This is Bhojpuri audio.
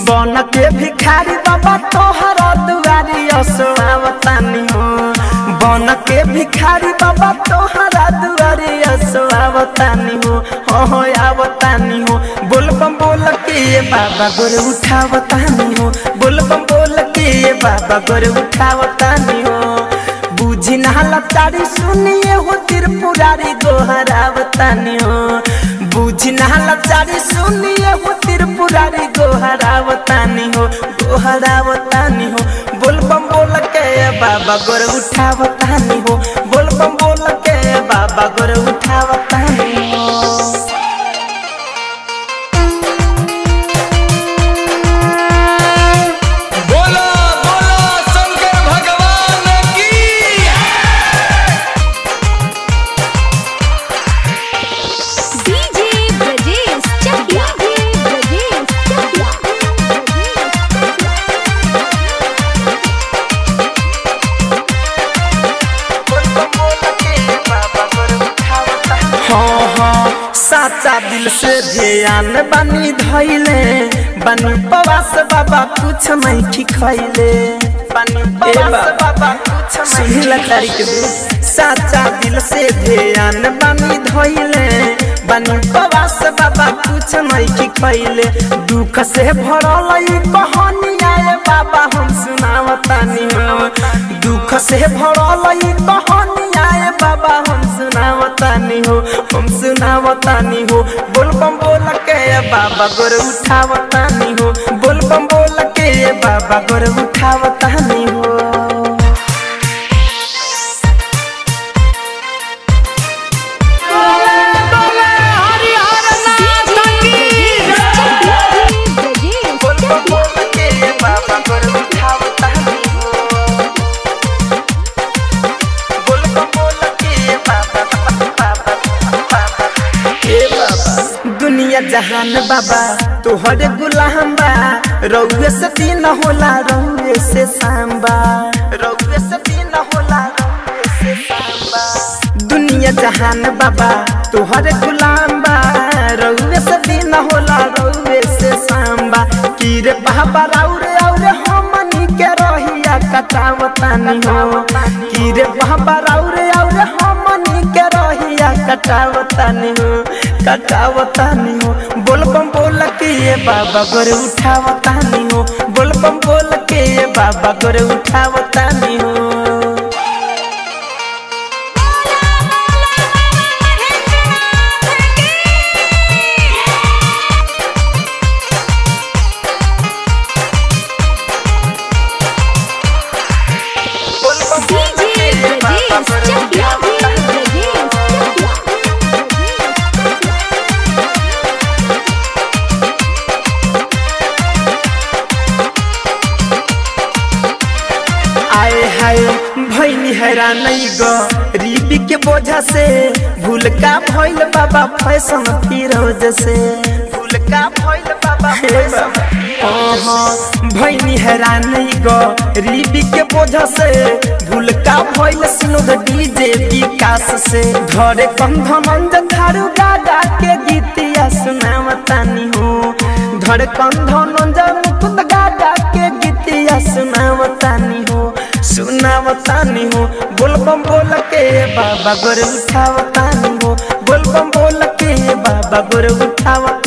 बन के भिखारी बाबा तोहरा दुआरी असोआवतानी हो बन के भिखारी बाबा तोहरा दुआरी असोआवतानी हो हो हो आवतानी हो बोल बम बोल के ये बाबा गोर उठावतानी हो बोल बम बोल के ये बाबा गोर उठावतानी हो बुझी नहला तारी सुनिए हो त्रिपुरारी गोहरावतानी हो बुझी नहला तारी सुनिए हो त्रिपुरारी गोहरावतानी हो गोहरावतानी हो बोल बम बोल के बाबा गोर उठावतानी हो बोल बम बोल के बाबा गोर उठावतानी हो बोला बोला शंकर भगवान की डीजे ब्रजेश चकिया ब्रजेश चकिया हाँ हाँ साचा दिल से ध्यान बनी धैले बनी पवास बाबा कुछ नहीं खिखैले बनी पवास बाबा कुछ सुनिला तारीख दे साचा दिल से ध्यान बनी धैले बनी पवास बाबा कुछ नहीं खिखैले दुख से भरल ई कहानी आए बाबा हम सुनावतानी हो दुख से भरल ई कहानी आए बाबा हम सुनावतानी हो हम सुनावतानी हो बोल बम बोल के बाबा गोर उठावतानी हो बोल बम बोल के बाबा गोर उठावतानी हो बोल बम बोल के बाबा गोर उठावतानी हो बोल बम बोल के बाबा बाबा बाबा ए बाबा दुनिया जहान बाबा तोहरे गुलाम बा रउए से दिन होला रउए से सांबा रउए से दिन होला रउए से सांबा दुनिया जहान बाबा तोहरे गुलाम बा रउए से दिन होला रउए से सांबा की रे बाबा राउरे औरे हमनी के रहिया कटावतानी हो की रे बाबा राउरे औरे हमनी के रहिया कटावतानी हो कटावतानी हो बोल बम बोल के ये बाबा गोरे उठावतानी हो बोल बम बोल के ये बाबा गोरे उठावतानी हो बोल बम बोल के डीजे ये बाबा ब्रजेश गोरे चकिया उठावतानी हो आए हाय भैनी हैरान ग रीबी के बोझा से भूल का भइल बाबा फैशन फिरोज से भूल का भइल बाबा फैशन भैनी हैरान ग रीबी के बोझा से भूल का भइल सुनोद डीजे विकास से धरे कंधनंज थारू गागा के गीतिया सुनावतानी हो धरे कंधनंज मुकुंद गागा के गीतिया सुनावतानी हो सुनावतानी हो बोल बम बोल के बाबा गोर उठावतानी हो बोल बम बोल के बाबा गोर उठावतानी